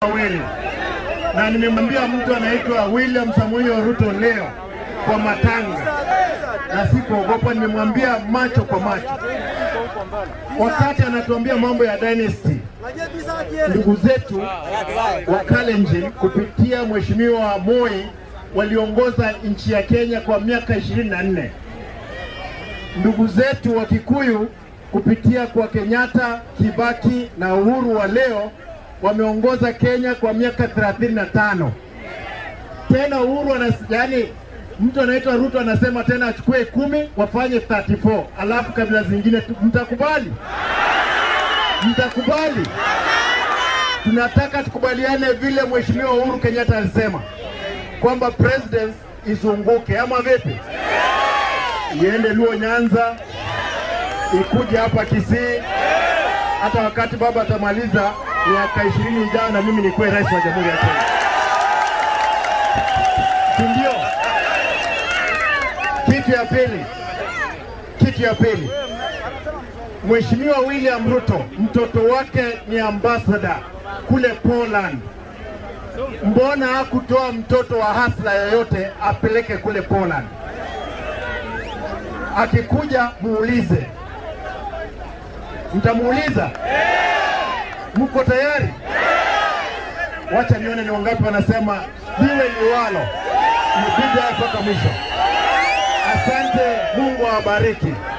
wawili na nimemwambia mtu anaitwa William Samoei Ruto leo kwa matanga, na sikuogopa, nimemwambia macho kwa macho, wakati anatuambia mambo ya dynasty. Ndugu zetu wa Kalenjin kupitia Mheshimiwa Moi waliongoza nchi ya Kenya kwa miaka ishirini na nne. Ndugu zetu wa Kikuyu kupitia kwa Kenyatta, Kibaki na Uhuru wa leo wameongoza Kenya kwa miaka 35. Tena Uhuru anas, yani mtu anaitwa Ruto anasema tena achukue kumi wafanye 34, alafu kabila zingine tu- mtakubali? Mtakubali? Tunataka tukubaliane vile Mheshimiwa Uhuru Kenyatta alisema kwamba president izunguke, ama vipi? Iende Luo Nyanza, ikuje hapa Kisii, hata wakati baba atamaliza miaka ishirini ijayo na mimi nikuwe rais wa Jamhuri ya Kenya, si ndio? Kitu ya pili, kitu ya pili, Mheshimiwa William Ruto mtoto wake ni ambassador kule Poland. Mbona hakutoa mtoto wa hasla yoyote apeleke kule Poland? Akikuja muulize, mtamuuliza mko tayari? Wacha nione ni wangapi wanasema liwe liwalo, nipige mpaka mwisho. Asante, Mungu awabariki.